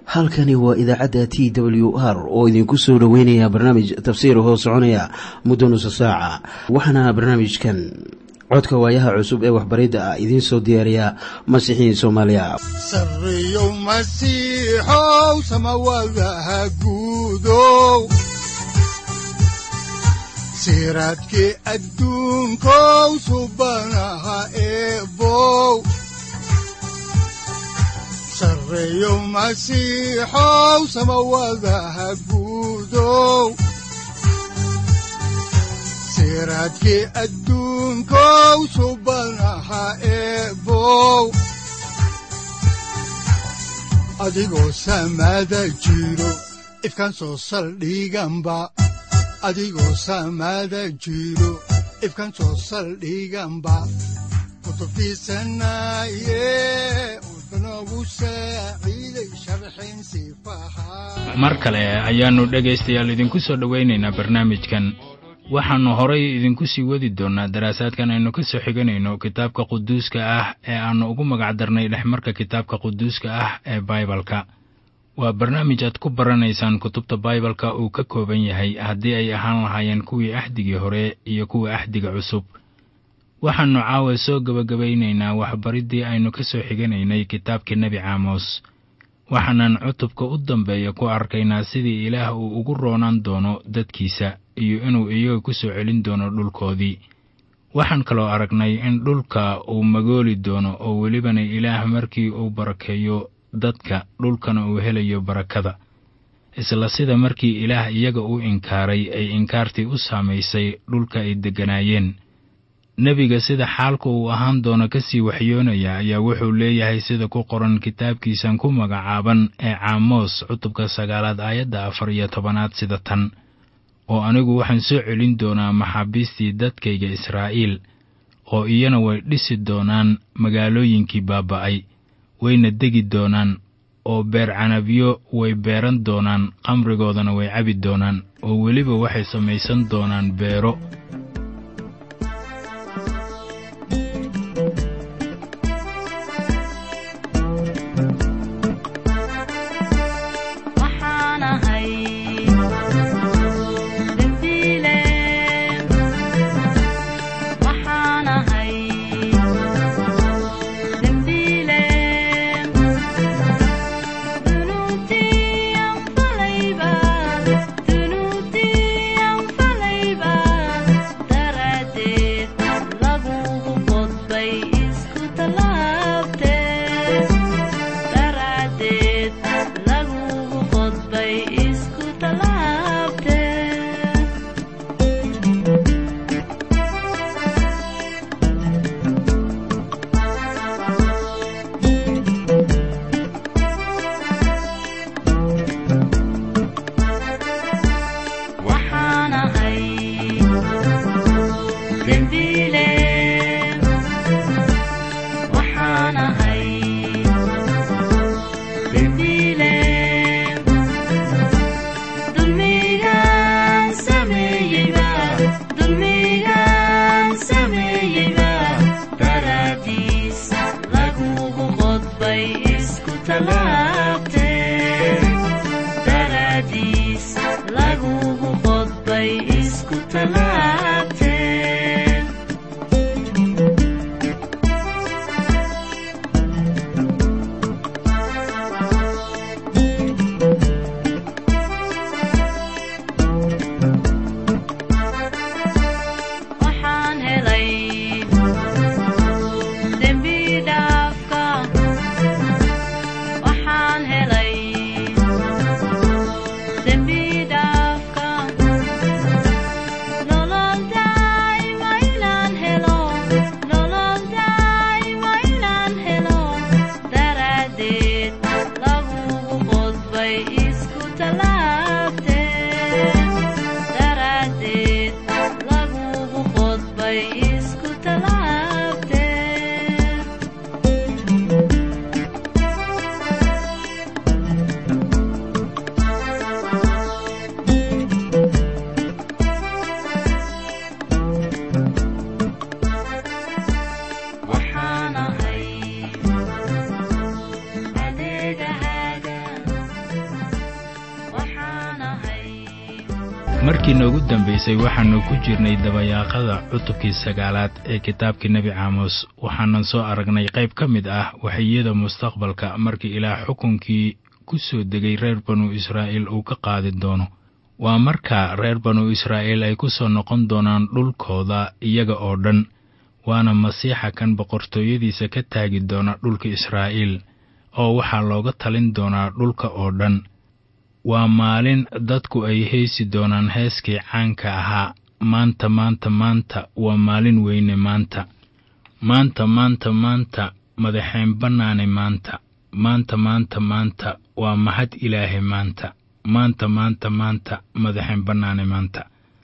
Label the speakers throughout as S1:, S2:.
S1: halkani waa idaacadda t w r oo idinku soo dhoweynaya barnaamij tafsiir hoo soconaya muddo nusa saaca waxaana barnaamijkan codka waayaha cusub ee waxbaridda ah idiin soo diyaariya masiixiin soomaaliya
S2: sareyow masiixow samawadaha guudow siraadkii adduunkow subanaha eebow sareyow masiixow samawadaha guudow siraadkii adduunkow subanaha eebow adigoo samaada jiro ifkaan soo saldhiganba adigoo samaada jiro ifkaan soo saldhiganba kutubtiisanaye udanogu saaciiday sharxin sifaha
S3: mar kale ayaannu dhegaystayaal idinku soo dhowaynaynaa barnaamijkan waxaannu horay idinku sii wadi doonnaa daraasaadkan aynu ka soo xiganayno kitaabka quduuska ah ee aannu ugu magacdarnay dhexmarka kitaabka quduuska ah ee baibalka waa barnaamij aad ku baranaysaan kutubta baibalka uu ka kooban yahay haddii ay ahaan lahaayeen kuwii axdigii hore iyo kuwa axdiga cusub waxaannu caawa soo gebagabaynaynaa waxbariddii aynu ka soo xiganaynay kitaabkii nebi caamos waxaanan cutubka u dambeeya ku arkaynaa sidii ilaah uu ugu roonaan doono dadkiisa iyo inuu iyaga ku soo celin doono dhulkoodii waxaan kaloo aragnay in dhulka uu magooli doono oo welibana ilaah markii uu barakeeyo dadka dhulkana uu helayo barakada isla sida markii ilaah iyaga u inkaaray ay inkaartii u saamaysay dhulka ay degganaayeen nebiga sida xaalka uu ahaan doono ka sii waxyoonaya ayaa wuxuu leeyahay sida ku qoran kitaabkiisan ku magacaaban ee caamoos cutubka sagaalaad aayadda afar iyo tobanaad sida tan oo anigu waxaan soo celin doonaa maxaabiistii dadkayga israa'iil oo iyana way dhisi doonaan magaalooyinkii baaba'ay wayna degi doonaan oo beer canabyo way beeran doonaan qamrigoodana way cabi doonaan oo weliba waxay samaysan doonaan beero markii noogu dambaysay waxaannu ku jirnay dabayaaqada cutubkii sagaalaad ee kitaabkii nebi caamos waxaanan soo aragnay qayb ka mid ah waxiyada mustaqbalka markii ilaah xukunkii ku soo degay reer banu israa'iil uu ka qaadi doono waa marka reer banu israa'iil ay ku soo noqon doonaan dhulkooda iyaga oo dhan waana masiixa kan boqortooyadiisa ka taagi doona dhulka israa'iil oo waxaa looga talin doonaa dhulka oo dhan waa maalin dadku ay heesi doonaan heeskii caanka ahaa maanta maanta maanta waa maalin weyne maanta maanta maanta maanta madaxeen bannaane maanta maanta maanta maanta waa mahad ilaahay maanta maanta maanta maanta madaxeen bannaane maanta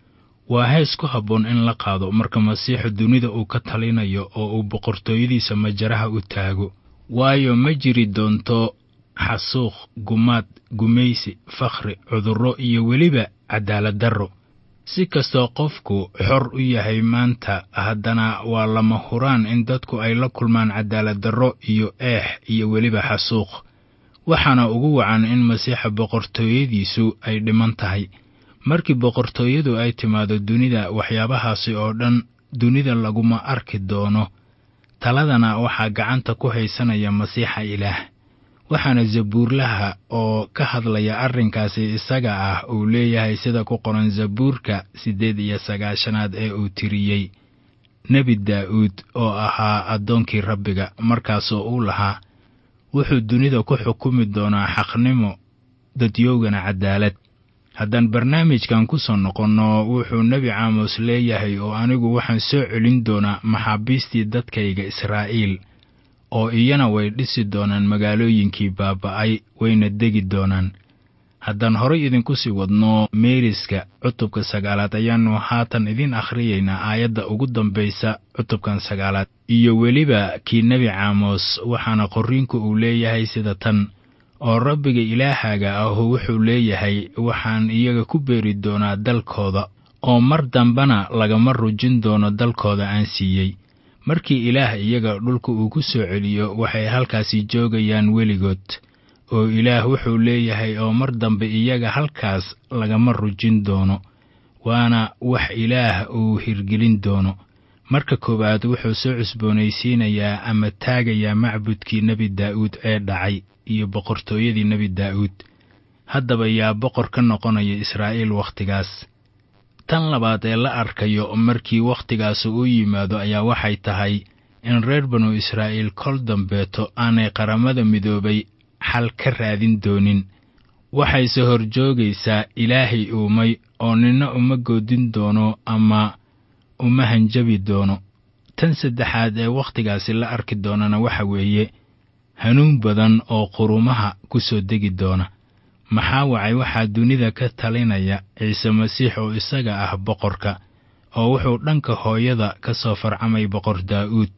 S3: waa hees ku habboon in la qaado marka masiixu dunida uu ka talinayo oo uu boqortooyadiisa majaraha u taago waayo ma jiri doonto xasuuq gumaad gumaysi fakhri cudurro iyo weliba cadaalad darro si kastoo qofku xor u yahay maanta haddana waa lama huraan in dadku ay la kulmaan cadaalad darro iyo eex iyo weliba xasuuq waxaana ugu wacan in masiixa boqortooyadiisu ay dhiman tahay markii boqortooyadu ay timaado dunida waxyaabahaasi oo dhan dunida laguma arki doono taladana waxaa gacanta ku haysanaya masiixa ilaah waxaana zabuurlaha oo ka hadlaya arrinkaasi isaga ah uu leeyahay sida ku qoran zabuurka siddeed iyo sagaashanaad ee uu tiriyey nebi daa'uud oo ahaa addoonkii rabbiga markaasoo uu lahaa wuxuu dunida ku xukumi doonaa xaqnimo dadyoogana cadaalad haddaan barnaamijkan ku soo noqonno wuxuu nebi caamos leeyahay oo anigu waxaan soo celin doonaa maxaabiistii dadkayga israa'iil oo iyana way dhisi doonaan magaalooyinkii baaba'ay wayna degi doonaan haddaan horay idinku sii wadno meeriska cutubka sagaalaad ayaannu haatan idiin akhriyaynaa aayadda ugu dambaysa cutubkan sagaalaad iyo weliba kii nebi caamos waxaana qorriinku uu leeyahay sida tan oo rabbiga ilaahaaga ahu wuxuu leeyahay waxaan iyaga ku beeri doonaa dalkooda oo mar dambana lagama rujin doono dalkooda aan siiyey markii ilaah iyaga dhulka uu ku soo celiyo waxay halkaasi joogayaan weligood oo ilaah wuxuu leeyahay oo mar dambe iyaga halkaas lagama rujin doono waana wax ilaah uu hirgelin doono marka koowaad wuxuu soo cusboonaysiinayaa ama taagayaa macbudkii nebi daa'uud ee dhacay iyo boqortooyadii nebi daa'uud haddaba yaa boqor ka noqonaya israa'iil wakhtigaas tan labaad ee la arkayo markii wakhtigaasi u yimaado ayaa waxay tahay in reer banu israa'iil kol dambeeto aanay qaramada midoobay xal ka raadin doonin waxayse horjoogaysaa ilaahay uumay oo nina uma goodin doono ama uma hanjabi doono tan saddexaad ee wakhtigaasi la arki doonana waxa weeye hanuun badan oo qurumaha ku soo degi doona maxaa wacay waxaa dunida ka talinaya ciise masiix oo isaga ah boqorka oo wuxuu dhanka hooyada ka soo farcamay boqor daa'uud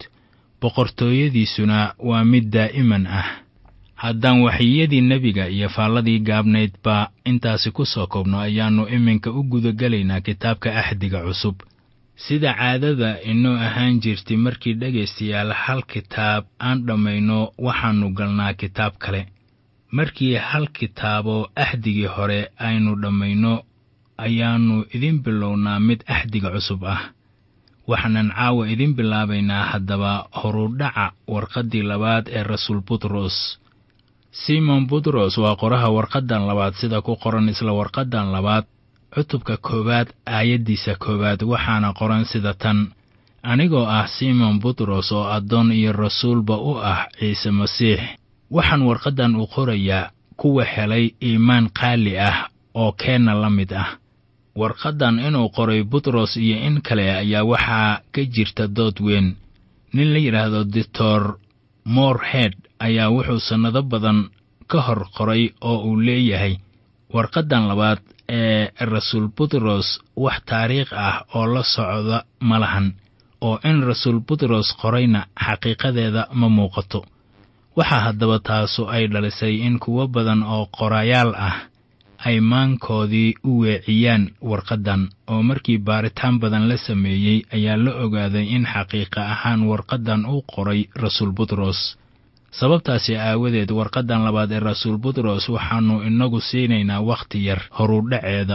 S3: boqortooyadiisuna waa mid daa'iman ah haddaan waxiyadii nebiga iyo faalladii gaabnaydba intaasi ku soo koobno ayaannu iminka u gudagelaynaa kitaabka axdiga cusub sida caadada inoo ahaan jirtay markii dhegaystayaal hal kitaab aan dhammayno waxaannu galnaa kitaab kale markii hal kitaabo axdigii hore aynu dhammayno ayaannu idin bilownaa mid axdiga cusub ah waxaanan caawa idin bilaabaynaa haddaba horudhaca warqaddii labaad ee rasuul butros simon butros waa qoraha warqaddan labaad sida ku qoran isla warqaddan labaad cutubka koowaad aayaddiisa koowaad waxaana qoran sida tan anigoo ah simon butros oo addoon iyo rasuulba u ah ciise masiix waxaan warqaddan u qorayaa kuwa helay iimaan qaali ah oo keenna la mid ah warqaddan inuu qoray butros iyo in kale ayaa waxaa ka jirta dood weyn nin la yidhaahdo doctor morehead ayaa wuxuu sannado badan ka hor qoray oo uu leeyahay warqaddan labaad ee rasuul butros wax taariikh ah oo la socda ma lahan oo in rasuul butros qorayna xaqiiqadeeda ma muuqato waxaa haddaba taasu ay dhalisay in kuwo badan oo qorayaal ah ay maankoodii u weeciyaan warqaddan oo markii baaritaan badan la sameeyey ayaa la ogaaday in xaqiiqa ahaan warqaddan uu qoray rasuul butros sababtaasi aawadeed warqaddan labaad ee rasuul butros waxaannu inagu siinaynaa wakhti yar horudhaceeda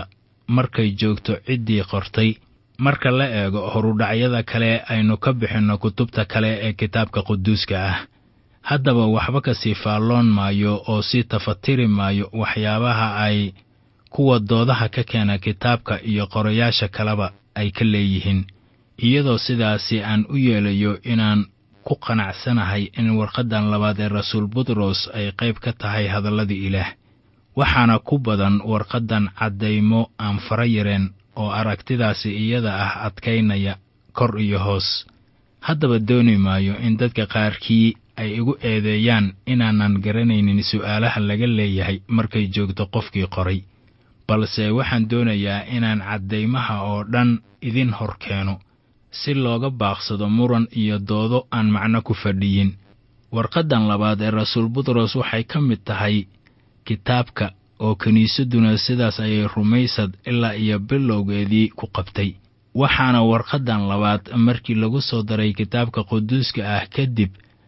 S3: markay joogto ciddii qortay marka la eego horudhacyada kale aynu ka bixinno kutubta kale ee kitaabka quduuska ah haddaba waxba ka sii faalloon maayo oo sii tafatiri maayo waxyaabaha ay kuwa doodaha ka keena kitaabka iyo qorayaasha kaleba ay ka leeyihiin iyadoo sidaasi aan u yeelayo inaan ku qanacsanahay in warqaddan labaad ee rasuul butros ay qayb ka tahay hadalladii ilaah waxaana ku badan warqaddan caddaymo aan fara yareen oo aragtidaasi iyada ah adkaynaya kor iyo hoos haddaba dooni maayo in dadka qaarkii ay igu eedeeyaan inaanan garanaynin su'aalaha laga leeyahay markay joogto qofkii qoray balse waxaan doonayaa inaan caddaymaha oo dhan idin hor keeno si looga baaqsado muran iyo doodo aan macno ku fadhiyin warqaddan labaad ee rasuul butros waxay ka mid tahay kitaabka oo kiniisadduna sidaas ayay rumaysad ilaa iyo bilowgeedii ku qabtay waxaana warqaddan labaad markii lagu soo daray kitaabka quduuska ah kadib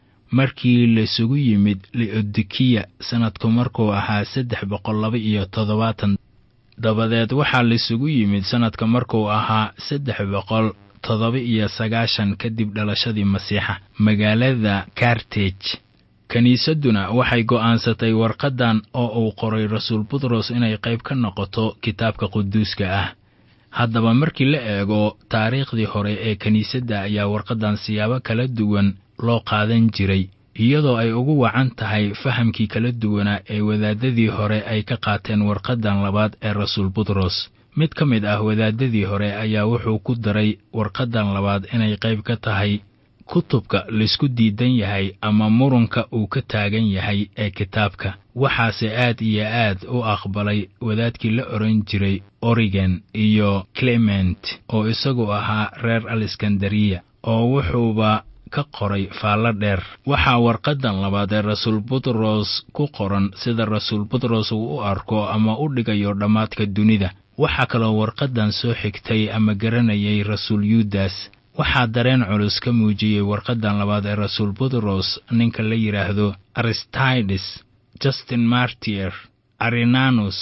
S3: markii laisugu yimid liodikiya sannadku markuu ahaa saddex boqol laba iyo toddobaatan dabadeed waxaa laisugu yimid sannadka markuu ahaa saddex boqol toddoba iyo sagaashan kadib dhalashadii masiixa magaalada kartej kiniisadduna waxay go'aansatay warqaddan oo uu qoray rasuul butros inay qayb ka noqoto kitaabka quduuska ah haddaba markii la eego taariikhdii hore ee kiniisadda ayaa warqaddan siyaabo kala duwan loo qaadan jiray iyadoo ay ugu wacan tahay fahamkii kala duwanaa ee wadaadadii hore ay ka qaateen warqaddan labaad ee rasuul butros mid ka mid ah wadaadadii hore ayaa wuxuu ku daray warqaddan labaad inay qayb ka tahay kutubka laysku diidan yahay ama murunka uu ka taagan yahay ee kitaabka waxaase aad iyo aad u aqbalay wadaadkii la odhan jiray origen iyo clement oo isagu ahaa reer aleskandariya oo wuxuuba ka qoray faallo dheer waxaa warqaddan labaad ee rasuul butros ku qoran sida rasuul butros uu u arko ama u dhigayo dhammaadka dunida waxaa kaloo warqaddan soo xigtay ama garanayay rasuul yuudas waxaa dareen culus ka muujiyey warqaddan labaad ee rasuul butros ninka la yidhaahdo aristides justin martier arinanus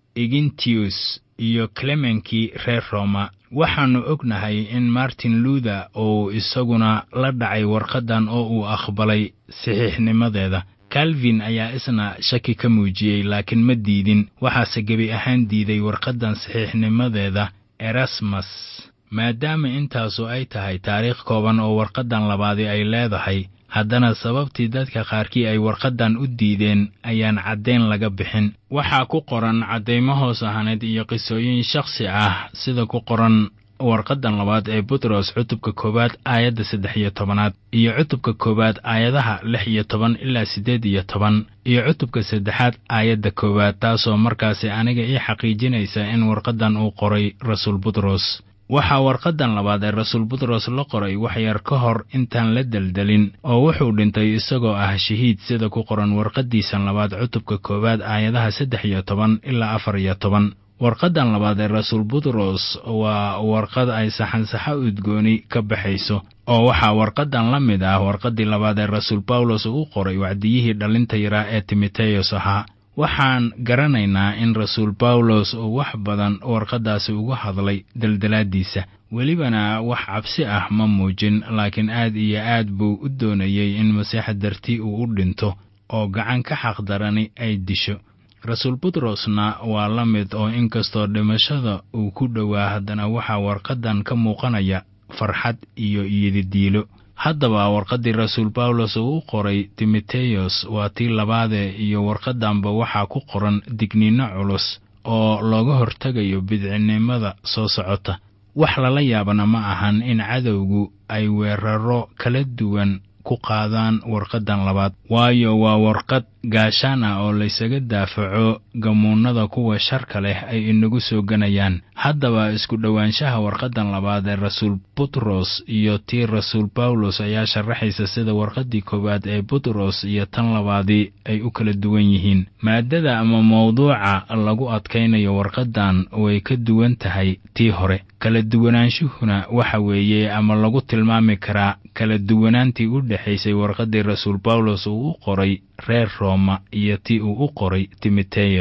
S3: egintius iyo clemenkii reer roma waxaannu ognahay in martin luther uu isaguna la dhacay warqaddan oo uu aqbalay saxiixnimadeeda calvin ayaa isna shaki ka muujiyey laakiin ma diidin waxaase gebi ahaan diiday warqaddan saxiixnimadeeda erasmus maadaama intaasu ay tahay taariikh kooban oo warqaddan labaadi ay leedahay haddana sababtii dadka qaarkii ay warqaddan u diideen ayaan caddayn laga bixin waxaa ku qoran caddaymo hoos ahaneed iyo qisooyin shakhsi ah sida ku qoran warqaddan labaad ee butros cutubka koowaad aayadda saddex iyo tobanaad iyo cutubka koowaad aayadaha lix iyo toban ilaa siddeed iyo toban iyo cutubka saddexaad aayadda koowaad taasoo markaasi aniga ii xaqiijinaysa in warqaddan uu qoray rasuul butros waxaa warqaddan labaad ee rasuul butros la qoray waxyar ka hor intaan la deldelin oo wuxuu dhintay isagoo ah shahiid sida ku qoran warqaddiisan labaad cutubka koowaad aayadaha saddex iyo toban ilaa afar iyo toban warqaddan labaad ee rasuul butros waa warqad ay saxansaxo udgooni ka baxayso oo waxaa warqaddan la mid ah warqaddii labaad ee rasuul bawlos uu qoray wacdiyihii dhallinta yaraa ee timoteyos ahaa waxaan garanaynaa in rasuul bawlos uu wax badan warqaddaasi uga hadlay deldelaaddiisa welibana wax cabsi ah ma muujin laakiin aad iyo aad buu u doonayey in masiixa dartii uu u dhinto oo gacan ka xaqdarani ay disho rasuul butrosna waa la mid oo inkastoo dhimashada uu ku dhowaa haddana waxaa warqaddan ka muuqanaya farxad iyo iyodidiilo haddaba warqaddii rasuul bawlos uu u qoray timoteyos waa tii labaadee iyo warqaddanba waxaa ku qoran digniinno culus oo looga hortegayo bidcinnimada soo socota wax lala yaabana ma ahan in cadowgu ay weeraro kala duwan ku qaadaan warqaddan labaad waayo waa warqad gaashaan ah oo laysaga daafaco gamuunnada kuwa sharka leh ay inagu soo ganayaan haddaba isku dhowaanshaha warqaddan labaad ee rasuul butros iyo tii rasuul bawlos ayaa sharaxaysa sida warqaddii koowaad ee butros iyo tan labaadii ay u kala duwan yihiin maaddada ama mawduuca lagu adkaynayo warqaddan way ka duwan tahay tii hore kala duwanaanshuhuna waxa weeye ama lagu tilmaami karaa kala duwanaantii u dhexaysay warqaddii rasuul bawlos uu u qoray reer rooma iyo tii uu u qoray timoteyos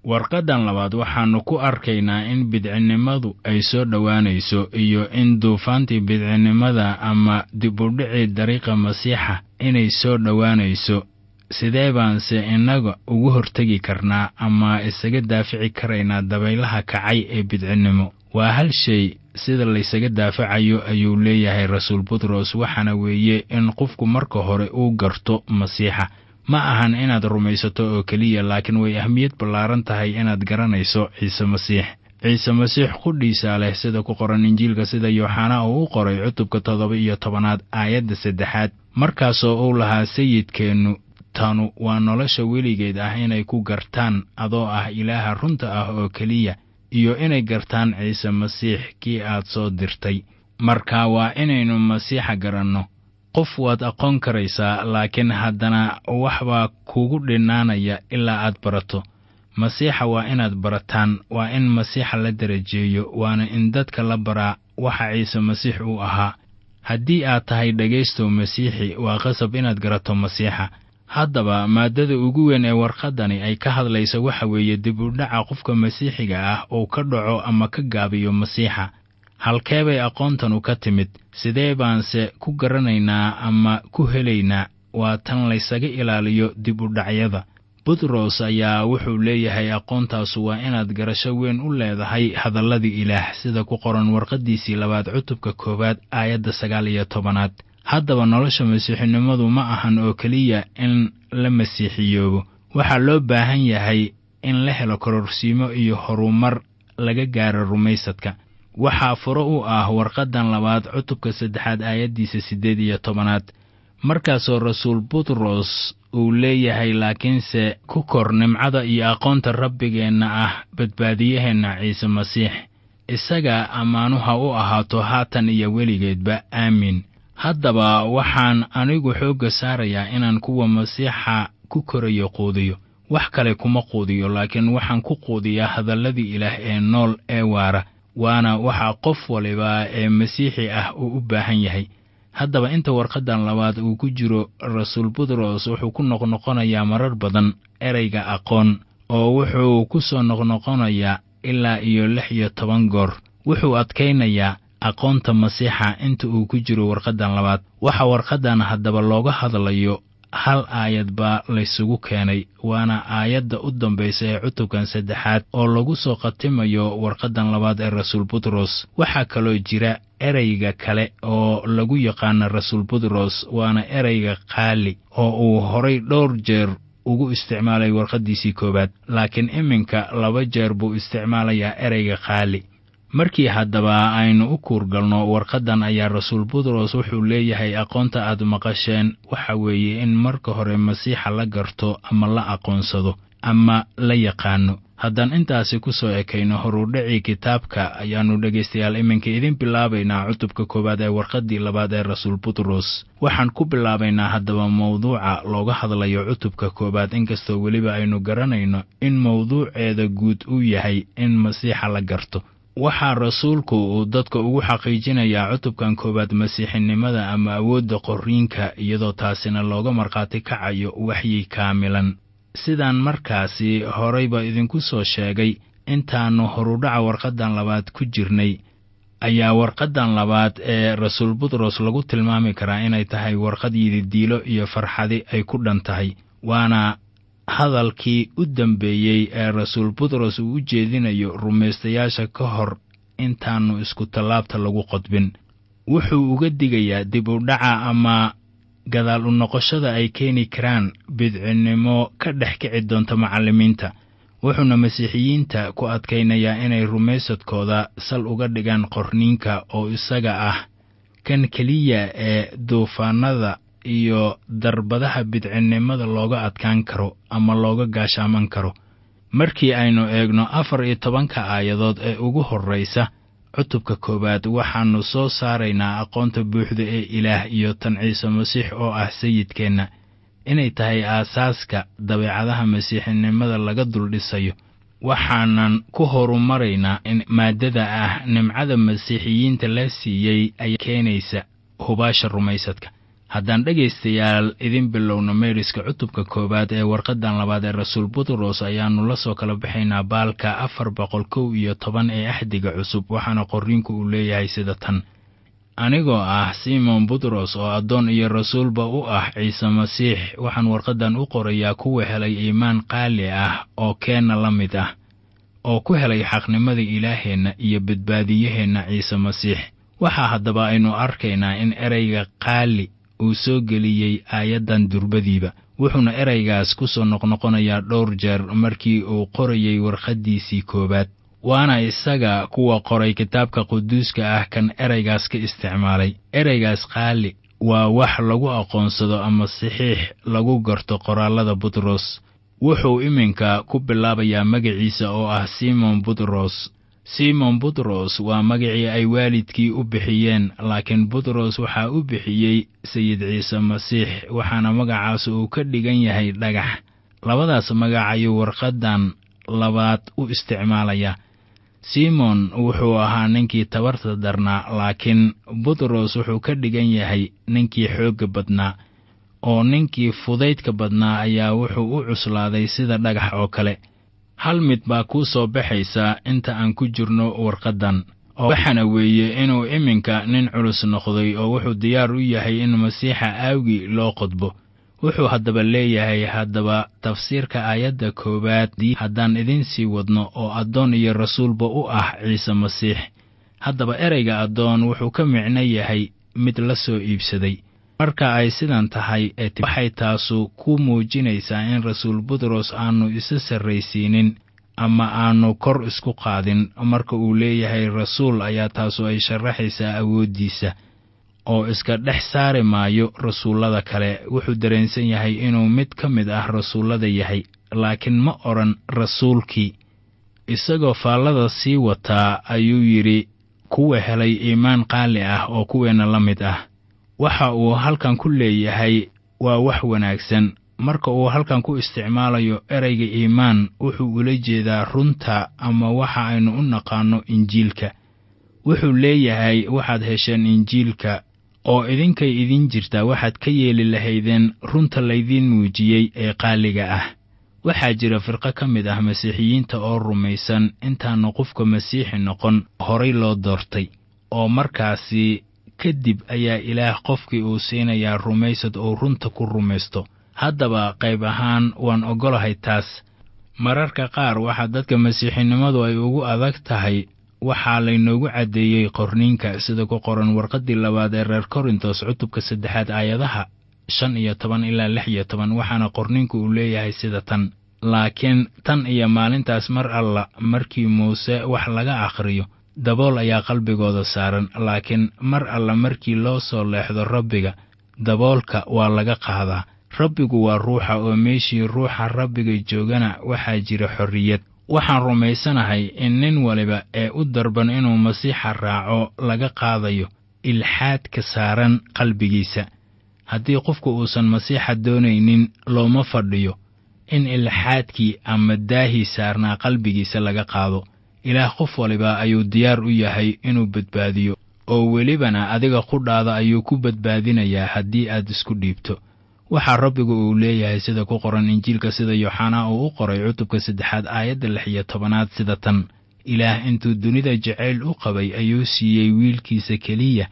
S3: warqaddan labaad waxaannu ku arkaynaa in bidcinnimadu ay soo dhowaanayso iyo in duufaantii bidcinnimada ama dibudhicii dariiqa masiixa inay soo dhowaanayso sidee baanse innaga ugu hortegi karnaa ama isaga daafici karaynaa dabaylaha kacay ee bidcinnimo waa hal shay sida laysaga daafacayo ayuu leeyahay rasuul butros waxaana weeye in qofku marka hore uu garto masiixa ma ahan inaad rumaysato oo keliya laakiin way ahmiyad ballaaran tahay inaad garanayso ciise masiix ciise masiix qudhiisaa leh sida ku qoran injiilka sida yooxanaa uu u qoray cutubka toddoba iyo tobanaad aayadda saddexaad markaasoo uu lahaa sayidkeennu tanu waa nolosha weligeed ah inay ku gartaan adoo ah ilaaha runta ah oo keliya iyo inay gartaan ciise masiix kii aad soo dirtay marka waa inaynu masiixa garanno qof waad aqoon karaysaa laakiin haddana waxbaa kugu dhinaanaya ilaa aad barato masiixa waa inaad barataan waa in masiixa la darajeeyo waana in dadka la baraa waxa ciise masiix uu ahaa haddii aad tahay dhegaystow masiixi waa qasab inaad garato masiixa haddaba maaddada ugu weyn ee warqaddani ay ka hadlaysa waxa weeye dib u dhaca qofka masiixiga ah uu ka dhaco ama ka gaabiyo masiixa halkee bay aqoontanu ka timid sidee baanse ku garanaynaa ama ku helaynaa waa tan laysaga ilaaliyo dib u dhacyada butros ayaa wuxuu leeyahay aqoontaasu waa inaad garasho weyn u leedahay hadalladii ilaah sida ku qoran warqaddiisii labaad cutubka koowaad aayadda sagaal iyo tobanaad haddaba nolosha masiixinimadu ma ahan oo keliya in la masiixiyoobo waxaa loo baahan yahay in la helo kororsiimo iyo horumar laga gaaro rumaysadka waxaa furo u ah warqaddan labaad cutubka saddexaad aayaddiisa siddeed iyo tobanaad markaasoo rasuul butros uu leeyahay laakiinse ku kor nimcada iyo aqoonta rabbigeenna ah badbaadiyaheenna ciise masiix isaga ammaanuha u ahaato haatan iyo weligeedba aamiin haddaba waxaan anigu xoogga saarayaa inaan kuwa masiixa ku korayo quudiyo wax kale kuma quudiyo laakiin waxaan ku quudiyaa hadalladii ilaah ee nool ee waara waana waxa qof waliba ee masiixi ah uu u baahan yahay haddaba inta warqaddan labaad uu ku jiro rasuul butros wuxuu ku noqnoqonayaa marar badan ereyga aqoon oo wuxuu ku soo noqnoqonayaa ilaa iyo lix iyo toban goor wuxuu adkaynayaa aqoonta masiixa inta uu ku jiro warqaddan labaad waxa warqaddan haddaba looga hadlayo hal aayad baa laysugu keenay waana aayadda u dambaysa ee cutubkan saddexaad oo lagu soo khatimayo warqaddan labaad ee rasuul butros waxaa kaloo jira ereyga kale oo lagu yaqaana rasuul butros waana ereyga qaali oo uu horay dhowr jeer ugu isticmaalay warqaddiisii koowaad laakiin iminka laba jeer buu isticmaalayaa ereyga qaali markii haddaba aynu u kuurgalno warqaddan ayaa rasuul butros wuxuu leeyahay aqoonta aad maqasheen waxa weeye in marka hore masiixa la garto ama la aqoonsado ama la yaqaano haddaan intaasi ku soo ekayno horudhacii kitaabka ayaannu dhegaystayaal iminka idin bilaabaynaa cutubka koowaad ee warqaddii labaad ee rasuul butros waxaan ku bilaabaynaa haddaba mawduuca looga hadlayo cutubka koowaad inkastoo weliba aynu garanayno in mawduuceeda guud uu yahay in masiixa la garto waxaa rasuulku uu dadka ugu xaqiijinayaa cutubkan koowaad masiixinimada ama awoodda qorriinka iyadoo taasina looga markhaati kacayo waxyi kaamilan sidaan markaasi horeyba idinku soo sheegay intaannu horudhaca warqaddan labaad ku jirnay ayaa warqaddan labaad ee rasuul butros lagu tilmaami karaa inay tahay warqad yididiilo iyo farxadi ay ku dhan tahay waana hadalkii u dambeeyey ee rasuul butros uu u jeedinayo rumaystayaasha ka hor intaannu isku tallaabta lagu qodbin wuxuu uga digayaa dib u dhaca ama gadaal u noqoshada ay keeni karaan bidcinnimo ka dhex kici doonta macallimiinta wuxuuna masiixiyiinta ku adkaynayaa inay rumaysadkooda sal uga dhigaan qorniinka oo isaga ah kan keliya ee duufaanada iyo darbadaha bidcinnimada looga adkaan karo ama looga gaashaaman karo markii aynu eegno afar iyo tobanka aayadood ee ugu horraysa cutubka koowaad waxaannu soo saaraynaa aqoonta buuxda ee ilaah iyo tan ciise masiix oo ah sayidkeenna inay tahay aasaaska dabeecadaha masiixinimada laga duldhisayo waxaanan ku horumaraynaa in maaddada ah nimcada masiixiyiinta la siiyey ay keenaysa hubaasha rumaysadka haddaan dhegaystayaal idin bilowno meeriska cutubka koowaad ee warqaddan labaad ee rasuul butros ayaannu la soo kala baxaynaa baalka afar boqol kow iyo toban ee axdiga cusub waxaana qorriinku uu leeyahay sida tan anigoo ah simon butros oo addoon iyo rasuulba u ah ciise masiix waxaan warqaddan u qorayaa kuwa helay iimaan qaali ah oo keenna la mid ah oo ku helay xaqnimada ilaaheenna iyo badbaadiyaheenna ciise masiix waxaa haddaba aynu arkaynaa in ereyga qaali uu soo geliyey aayaddan durbadiiba wuxuuna ereygaas ku soo noqnoqonayaa dhowr jeer markii uu qorayey warqaddiisii koowaad waana isaga kuwa qoray kitaabka quduuska ah kan ereygaas ka isticmaalay ereygaas qaali waa wax lagu aqoonsado ama saxiix lagu garto qoraallada butros wuxuu iminka ku bilaabayaa magaciisa oo ah simon butros simon butros waa magacii ay waalidkii u bixiyeen laakiin butros waxaa u bixiyey sayid ciise masiix waxaana magacaas uu ka dhigan yahay dhagax labadaas magac ayuu warqaddan labaad u isticmaalayaa simon wuxuu ahaa ninkii tabarta darnaa laakiin butros wuxuu ka dhigan yahay ninkii xoogga badnaa oo ninkii fudaydka badnaa ayaa wuxuu u cuslaaday sida dhagax oo kale hal mid baa kuu soo baxaysaa inta aan ku jirno warqaddan oo waxaana weeye inuu iminka nin culus noqday oo wuxuu diyaar u yahay in masiixa aawgii loo qodbo wuxuu haddaba leeyahay haddaba tafsiirka aayadda koowaad haddaan idiin sii wadno oo addoon iyo rasuulba u ah ciise masiix haddaba ereyga addoon wuxuu ka micno yahay mid la soo iibsaday marka ay sidan tahay waxay taasu ku muujinaysaa in rasuul butros aanu isa sarraysiinin ama aanu kor isku qaadin marka uu leeyahay rasuul ayaa taasu ay sharaxaysaa awooddiisa oo iska dhex saari maayo rasuullada kale wuxuu dareensan yahay inuu mid ka mid ah rasuullada yahay laakiin ma odhan rasuulkii isagoo faallada sii wataa ayuu yidhi kuwa helay iimaan qaali ah oo kuweenna la mid ah waxa uu halkan ku leeyahay waa wax wanaagsan marka uu halkan ku isticmaalayo ereyga iimaan wuxuu ula jeedaa runta ama waxa aynu u naqaanno injiilka wuxuu leeyahay waxaad hesheen injiilka oo idinkay idin jirtaa waxaad ka yeeli lahaydeen runta laydiin muujiyey ee qaaliga ah waxaa jira firqo ka mid ah masiixiyiinta oo rumaysan intaannu qofka masiixi noqon horay loo doortay oo markaasi kadib ayaa ilaah qofkii uu siinayaa rumaysad oo runta ku rumaysto haddaba qayb ahaan waan oggolahay taas mararka qaar waxaa dadka masiixinimadu ay ugu adag tahay waxaa laynoogu caddeeyey qorniinka sida ku qoran warqaddii labaad ee reer korintos cutubka saddexaad aayadaha shan iyo toban ilaa lix iyo toban waxaana qorniinku uu leeyahay sida tan laakiin tan iyo maalintaas mar alla markii muuse wax laga akhriyo dabool ayaa qalbigooda saaran laakiin mar alla markii loo soo leexdo rabbiga daboolka waa laga qaadaa rabbigu waa ruuxa oo meeshii ruuxa rabbiga joogana waxaa jira xorriyad waxaan rumaysanahay in nin waliba ee u darban inuu masiixa raaco laga qaadayo ilxaadka saaran qalbigiisa haddii qofku uusan masiixa doonaynin looma fadhiyo in ilxaadkii ama daahii saarnaa qalbigiisa laga qaado ilaah qof waliba ayuu diyaar u yahay inuu badbaadiyo oo welibana adiga qudhaada ayuu ku badbaadinayaa haddii aad isku dhiibto waxaa rabbigu uu leeyahay sida ku qoran injiilka sida yooxanaa uu u qoray cutubka saddexaad aayadda lix iyo tobanaad sida tan ilaah intuu dunida jacayl u qabay ayuu siiyey wiilkiisa keliya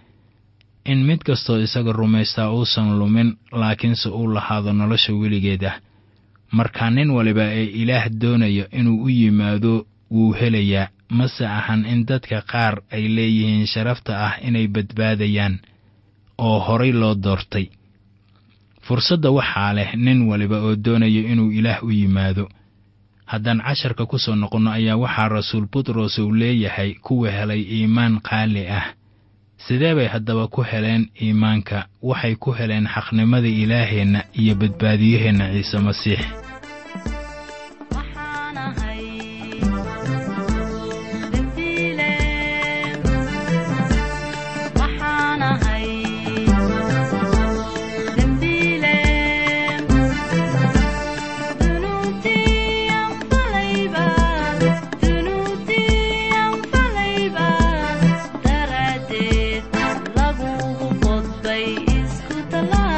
S3: in mid kastoo isaga rumaystaa uusan lumin laakiinse uu lahaado nolosha weligeed ah markaa nin waliba ee ilaah doonaya inuu u yimaado wuu helayaa mase ahan in dadka qaar ay leeyihiin sharafta ah inay badbaadayaan oo horay loo doortay fursadda waxaa leh nin waliba oo doonaya inuu ilaah u yimaado haddaan casharka ku soo noqonno ayaa waxaa rasuul butros uu leeyahay kuwa helay iimaan qaali ah sidee bay haddaba ku heleen iimaanka waxay ku heleen xaqnimada ilaaheenna iyo badbaadiyaheenna ciise masiix
S4: Lagu qodbay isku talaa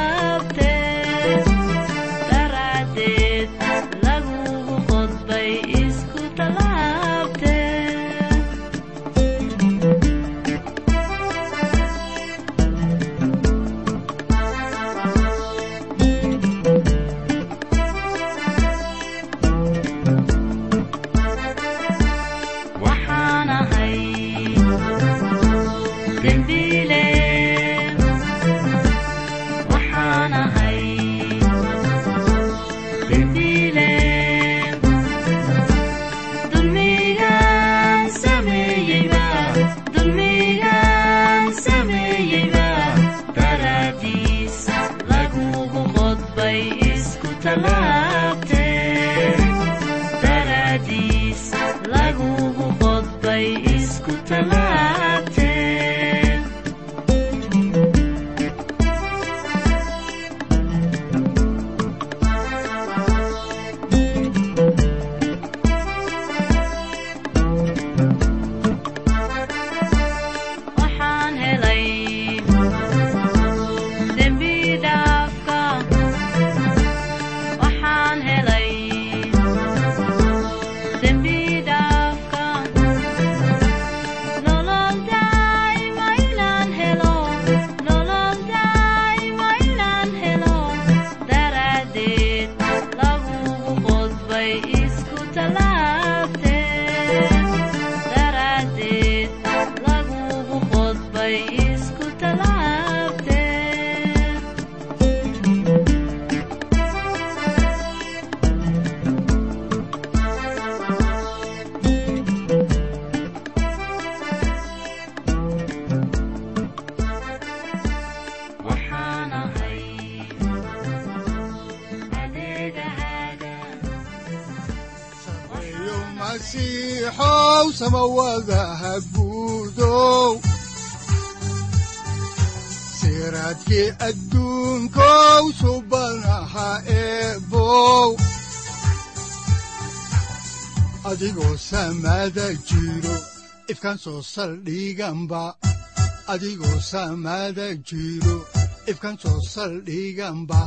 S2: masiixow samawadaha guudow siraadkii adduunkow subanaha eebow adigoo samada jiro ifkan soo saldhiganba adigoo samada jiro ifkan soo saldhiganba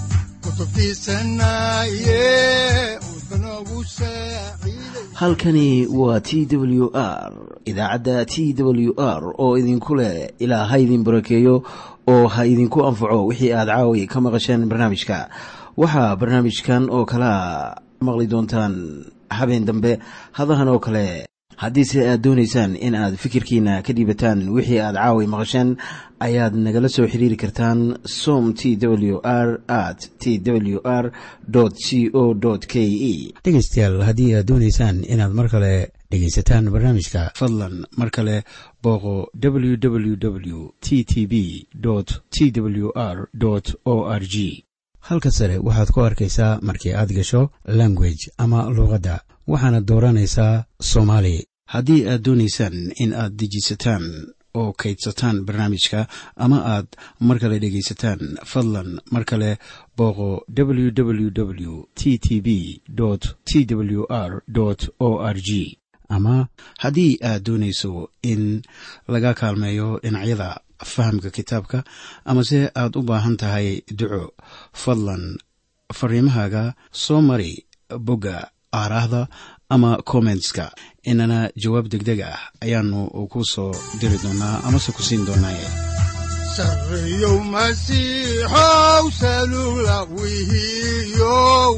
S1: halkani waa t w r idaacadda t w r oo idinku leh ilaa ha idin barakeeyo oo ha idinku anfaco wixii aad caawi ka maqasheen barnaamijka waxaa barnaamijkan oo kalaa maqli doontaan habeen dambe hadahan oo kale haddiise aad doonaysaan in aad fikirkiina ka dhiibataan wixii aad caawi maqasheen ayaad nagala soo xiriiri kartaan som t w r at t w r c o k e
S4: dhegaystayaal haddii aad doonaysaan inaad mar kale dhegaysataan barnaamijka
S1: fadlan mar kale booqo www t t b t w r o r g
S4: halka sare waxaad ku arkaysaa markii aad gasho language ama luuqadda waxaana dooranaysaa soomaali
S1: haddii aad doonaysaan in aad dejisataan oo kaydsataan barnaamijka ama aad mar kale dhegaysataan fadlan mar kale booqo www t t b t w r o r g ama haddii aad doonayso in laga kaalmeeyo dhinacyada fahamka kitaabka amase aad u baahan tahay duco fadlan fariimahaaga soo mari bogga aaraahda ama kommentska inana jawaab degdeg ah ayaanu ku soo diri doonaa amase ku siin doonaaye
S2: sareyow masiixow salula wihiyow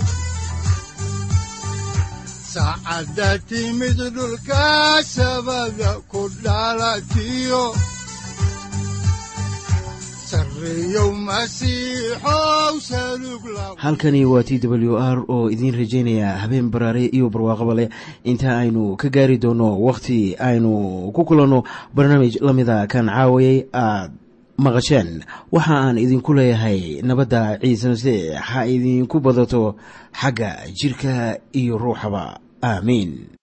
S2: saacadda timid dhulka sabada ku dhalatiyo
S1: halkani waa t w r oo idiin rajaynaya habeen baraare iyo barwaaqaba leh inta aynu ka gaari doono wakhti aynu ku kulanno barnaamij la mida kan caawayay aad maqasheen waxa aan idinku leeyahay nabadda ciise masiix ha idinku badato xagga jidhka iyo ruuxaba aamiin